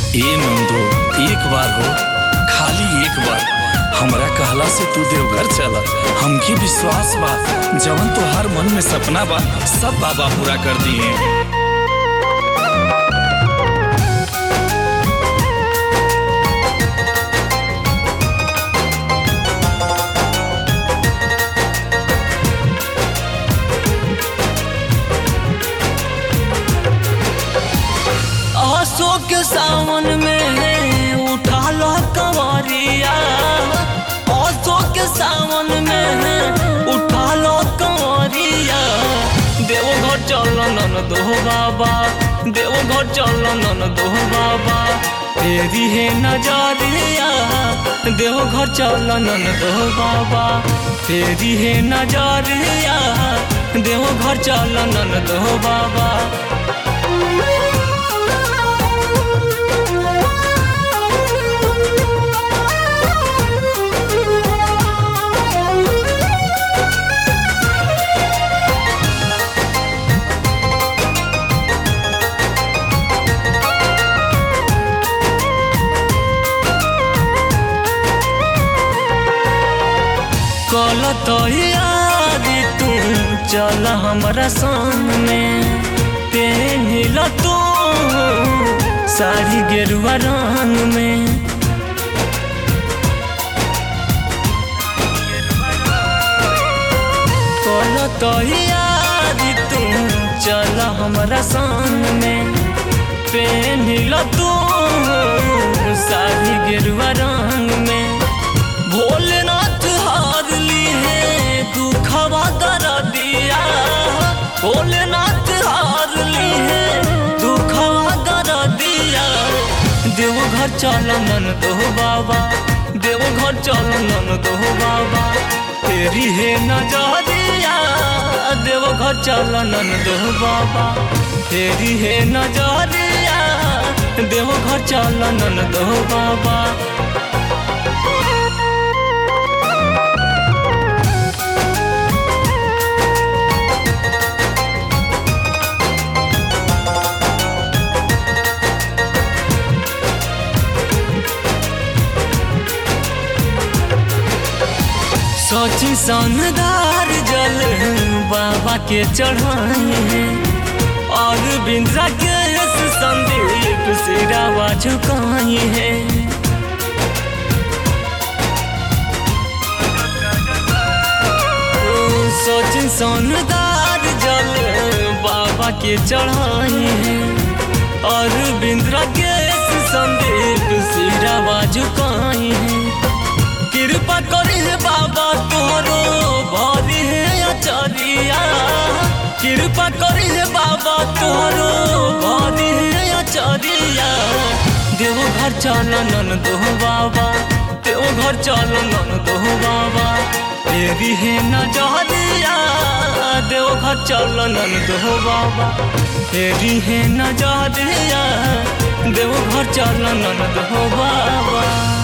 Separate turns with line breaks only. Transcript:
ए नंदो एक बार हो खाली एक बार हमरा कहला से तू देवघर चला हमके विश्वास बा जवन तोहार मन में सपना बा सब बाबा पूरा कर दिए
आसो के सावन में उठा लो कंवरिया आसो के सावन में उठा लो कंवरिया देवो घर चल नन दो बाबा देवो घर चल नन दो बाबा तेरी है नजरिया देवो घर चल नन दो बाबा तेरी है नजरिया देवो घर चल नन दो बाबा कल तो यारी तू चल हमरा संग में तेनिल तू साड़ी गेरुआ रंग में कल तो यारी तू चल हमरा संग में पेनिल तू साड़ी गेरुआ रंग में भोलेनाथ हार ली है दुखवा कर दिया भोलेनाथ हार ली है दुखवा कर दिया देव घर चल नन दो बाबा देव घर चल नन दो बाबा तेरी है नजरिया देव घर चल नन दो बाबा तेरी है नजरिया देव घर चल नन दो बाबा सोची सनदार जल बाबा के चढ़ाए हैं और बिंद्रा के संदीप सिरावा झुकाए हैं सोची सनदार जल बाबा के चढ़ाए हैं और बिंद्रा के संदीप सिरावा झुकाए हैं कृपा करी है बाबा तोरो भरी है अचरिया कृपा करी है बाबा तोरो भरी है अचरिया देव घर चल नन दो बाबा देव घर चल नन दो बाबा तेरी है नजरिया देव घर चल नन दो बाबा तेरी है नजरिया देव घर चल नन दो बाबा